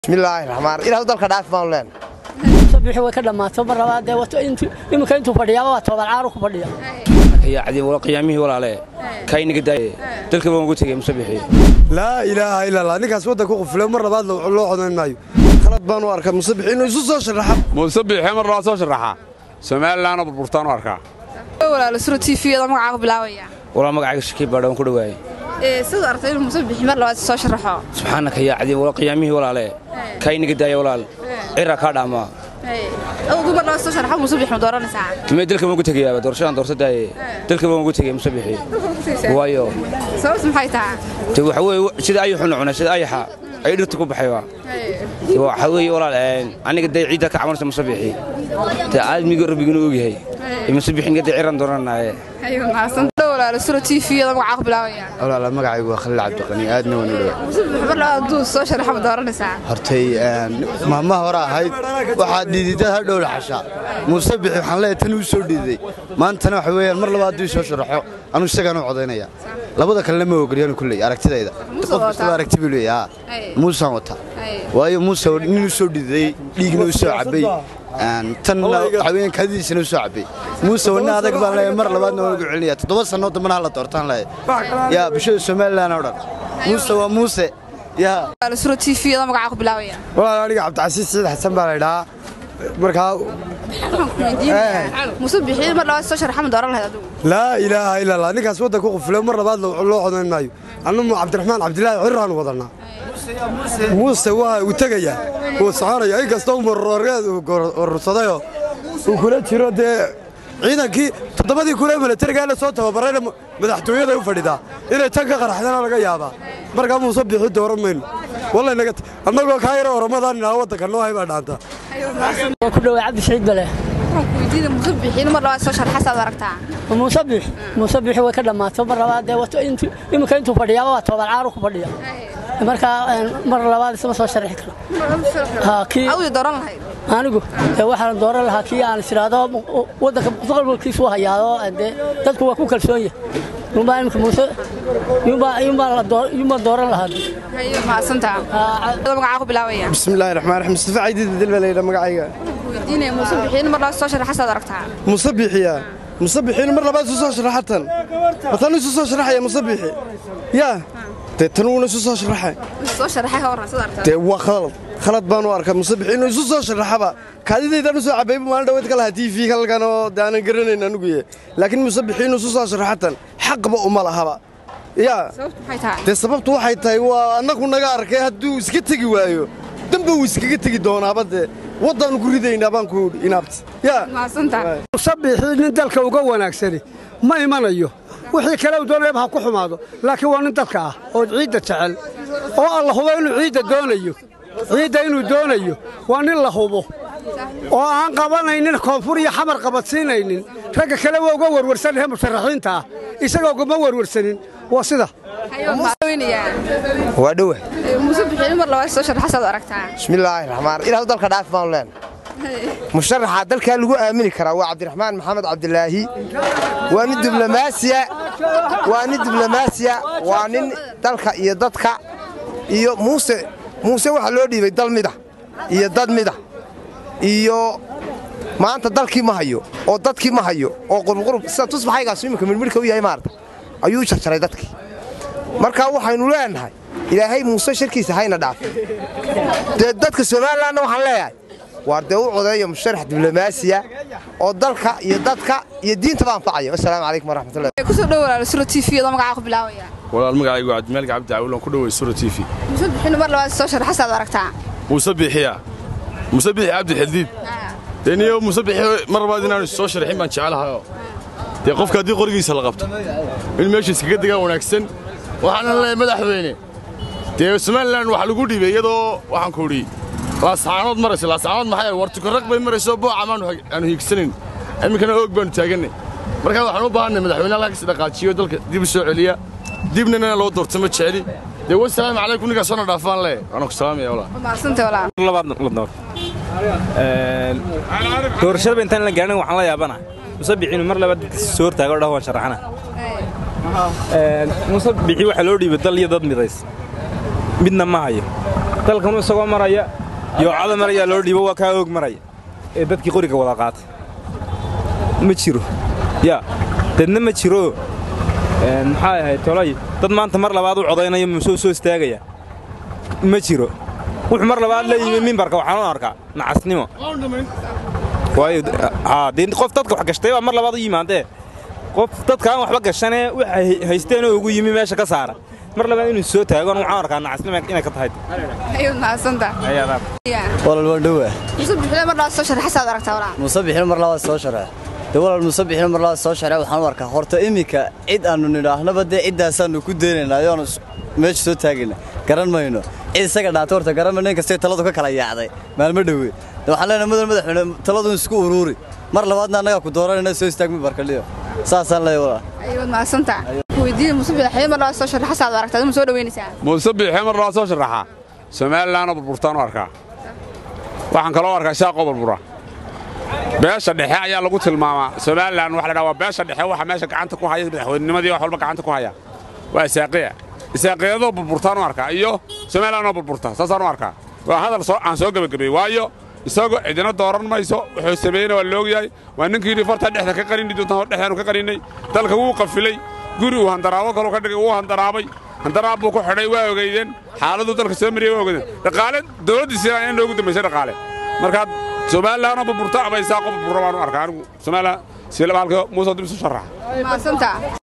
bismillaahi raxmaan ilaah dalka dhaaf baan leen sabixi way ka dhammaato mar labaad dee wato intu iminka intuu fadhiyaaba waa toban caaru ku fadhiya ayaa cadi wala qiyaamihii walaale kayniga daaye dalka baan ugu tegey musabixi laa ilaaha ila allah ninkaas waddanka qufule mar labaad loo codayn maayo khalad baan u arkaa musabix inuu isu soo sharaxa muusabixi mar loo soo sharaxa somalilanoo burburtaan u arkaa walaalo suro tvda magacaa ku bilaabaya walaa magacayga shakii baadha waan ku dhawaaye siduu aragtay inuu musabixi mar labaad soo sharaxo subxaanaka yaa cadi wala qiyaamihii walaale kayniga daaye walaal cira kaa dhaamaa adugu mar labaad soo sharaxo musabix ma dooranaysaa tumee dalka baan ugu tegayaaba doorashadaan doorsa daaye dalka baan ugu tegey musabixi waayo sababtu maxay tahay de waxa weeye sida ayaxu nucuna sida ayaxa ay dhirta ku baxayba waxa weeye walaal aniga dee ciidda ka cabanaysa musabixi dee aadmiga rabbiguna ogyahay musabixinga dee ciran dooranaaye walaalo suro tvda magacaa ku bilaabaya walaala magacaygu waa khaliil cabdiqani aadna waan u dhawaa musabix mar labaad hadduu soo sharaxo ma dooranaysaa hortay maalmaha hore ahayd waxaa dhiididad ha dhowla xashaa muuse bixi waxaan leeyahay tan uu soo dhiiday maantana waxa weeyaan mar labaad hadduu soo sharaxo anuu isagaan u codaynaya labada kalena ma ogolyaanu kulley aragtidayda Muuse qof kastaba wataa. aragti buu leeyahay Ay. muusaan wata Ay. waayo muuse nin u soo dhiiday dhiigna u soo cabay tanna waxa weeyaan kaadidiisana u soo cabay muuse wana adag baan leeyahay mar labaadna waan ugu celinaya toddoba sannoo dambana hala doortaan leeyahay yaa bulshada somalilan oo dhan muuse waa muuse yaa walaalo suro tvda magacaa ku bilaabaya walaal aniga cabdicasiis saciid xasan baa la idhahaa markaa musabixi mar labaad soo sharaxo ma dooran lahayd adigu laa ilaaha ila allah ninkaas waddanka qufule mar labaad loo codayn maayo annamu cabdiraxmaan cabdilaahi cirraanu wadannaa muuse waa uu tegayaa wuu soconaya inkastoo marorgeed uu urursadayoo uu kula jiro dee ciidankii toddobadii kule milatarigaa la soo tababarayna madaxtooyada u fadhidaa inay tan ka qaraxdana laga yaabaa markaa muuse bixi dooran mayno wallay naga annagoo kaa yara oramadan inaa waddanka noo hay baa dhaantaa waa ku dhawaa cabdi saciid bale weydiida musabixi in mar labaad soo sharaxa saad aragtaa muusabix muusabixi way ka dhammaato mar labaad dee wato intu iminka intuu fadhiyaaba waa toban caaru ku fadhiya markaa mar labaad isma soo sharixi karo ha kii awdi dooran lahayd anigu dee waxaan dooran lahaa kii aan isiraado waddanka mustaqbalkiisu hayaado dee dadku waa ku kalsoon yahay yumbaa imika muuse yumbaa yumbaa la doo yumbaa dooran lahaa hayo mahadsantaa magacaa ku bilaabaya bismillaahi raxmaan raxiim mustafa caydiid bedel baa layidha magacayga weydiinaya musabixi in mar labaad soo sharaxa saad aragtaa musabixiya musabixiin mar labaad isu soo sharaxatan matan isu soo sharaxaya musabixi yaa dee tan uuna isu soo sharaxay soo sharaxay hore saad aragtaa dee waa khalad khalad baan u arkaa musabixi inuu isu soo sharaxaba kaadidaydaan u soo cabayba maalin dhaweed ka lahaa tv halkan oo dee aanan garanayn anuguye laakiin musabixi inuu isu soo sharaxatan xaqba uma lahaba yaa sababtu maxay tahay dee sababtu waxay tahay waa annagu naga arkay hadduu iska tegi waayo damba uu iskaga tegi doonaaba dee waddaannu ku ridaynaa baan ku idhi inaabti yaa mahadsantaa musabixii nin dalka uga wanaagsani ma imanayo wixii kale uu doonayaba ha ku xumaado laakiin waa nin dalka ah oo ciidda jecel oo alla hubo inuu ciidda doonayo ciidda inuu doonayo waa nin la hubo oo aan qabanaynin koonfur iyo xamar qabadsiinaynin ragga kale waa uga warwarsanyahe musharaxiinta ah isagoo ugama warwarsanin waa sida hayo mahadweynayaa waa dhowa musabixi in mar labaad soo sharaxa saad aragtaa bismillaahi raxmaan ilaah dalka dhaaf baan leen musharaxa dalkaa lagu aamini karaa waa cabdiraxmaan maxamed cabdilaahi waa nin diblomaasiya waa nin diblomaasiya waa nin dalka iyo dadka iyo muuse muuse waxaa loo dhiibay dal mida iyo dad mida iyo maanta dalkii ma hayo oo dadkii ma hayo oo qurubqurub sida tusbaxaygaasu iminka midhmidhka u yahay maarata ayuu u jarjaray dadkii marka waxaynu leenahay ilaahay muuse sharkiisa hayna dhaafay dee dadka somalilanna waxaan leeyahay waar dee u codeeya musharax diblomaasiya oo dalka iyo dadka iyo diintaba anfacaya wasalaamu calaykum waraxmatullahi kusoo dhow walaalo suro tvda magacaa ku bilaabaya walaal magacaygu cabdimaalk cabdi caawil aan ku dhaway sura t v musabixi in mar labaad soo sharaxa saad aragtaa musabixiya musabixi cabdi xildiid dee niyo musabixi mar labaad inaanu soo sharxin baan jecelahayo dee qofka haddii qorigiisa la qabto in meesha iskaga degaa wanaagsan waxaana leeyahay madaxweyne dee somalilan waxa lagu dhiibay iyadoo waxaan ku idhi laasaanood maraysa laasaanood maxay war tukarraq bay marayso booca maanu aanu hiigsanayn iminkana oog baanu taagannay markaa waxaan u baahannay madaxweyne halkaa kasi dhaqaajiyo dalka dib u soo celiya dibna inana loo doorto ma jeceli dee wasalaamu calaykum ninkaas soona dhaafaan lee waana ku salaamaya walaa mahadsantay walaal doorashadaba intaan la gaarin waxaan la yaabana musabixi inuu mar labaad dadka soo hortaago dhaho waan sharaxana musabixi waxaa loo dhiibay dal iyo dad midays midna ma hayo dalkan isagoo maraya yoocada maraya loo dhiibo waa kaa og maraya ee dadkii qoriga wada qaatay ma jiro yaa dadna ma jiro maxaa ahayd tolay dad maanta mar labaad u codaynaya musoo soo istaagaya ma jiro wuxuu mar labaad la yimi mimbarka waxaan u arkaa nacasnimo waayo haa dee qof dadka wax gashtay baa mar labaad u yimaadee qof dadka aan waxba gashanee waxay haysteen oo ugu yimi meesha ka saara mar labaad inuu soo taago waxaan arkaa nacasnimo inay ka tahay ayuu mahadsanta walal waan dhowaa muuse bixile mar labaad soo sharax xasaad aragtaa walaa muuse bixin mar labaad soo sharax de walal muuse bixin mar labaad soo sharax waxaan u arkaa horta iminka cid aannu nidhaahnaba dee ciddaasaannu ku deenaynaa ayoonu meesha soo taagayna garan mayno cid isaga dhaatay horta garan mayno inkastay taladu ka kala yaacday maalmo dhowe de waxaan leenahay mudan madaxweyne taladu isku uruuri mar labaadna annagaa ku dooranayna soo istaag mimbarkaliyo saasaan leeyahay walal ayuu mahadsanta weydiin muuse bixile mar labaad soo sharax xasaad aragtaa aduma soo dhaweynaysaa muuse biixee mar labaad soo sharaxa somalilanoo burburtaan u arkaa waxaan kaloo arkaa shaaqoo burbura beesha dhexe ayaa lagu tilmaamaa somalilan waxa la dhaha waa beesha dhexe waxa meesha gacanta ku haya madaxweynenimadii wax walba gacanta ku haya waa isaaqiya isaaqiyadoo burburtaan u arkaa iyo somalilanoo burburta saasaan u arkaa waa hadal aan soo gebagabeeyey waayo isagoo cidina dooran mayso wuxuu sameeyeyna waa loogyahay waa ninkii yidhi fartaa dhexda ka qarini doontaan hor dhexdaanu ka qarinnay dalka wuu qafilay guri uu handaraabo kaloo ka dhigay wuu handaraabay handaraab buu ku xidhay waa ogeydeen xaaladuu dalka soo mariyey waa ogeydeen dhaqaale dowladdiisina ayaa noogu dambaysay dhaqaale markaad somalilanoo burburta ama isaaqoo burbura baan u arkaa anigu somalilan silaba halka muuse dib isu sharaxa mahadsanta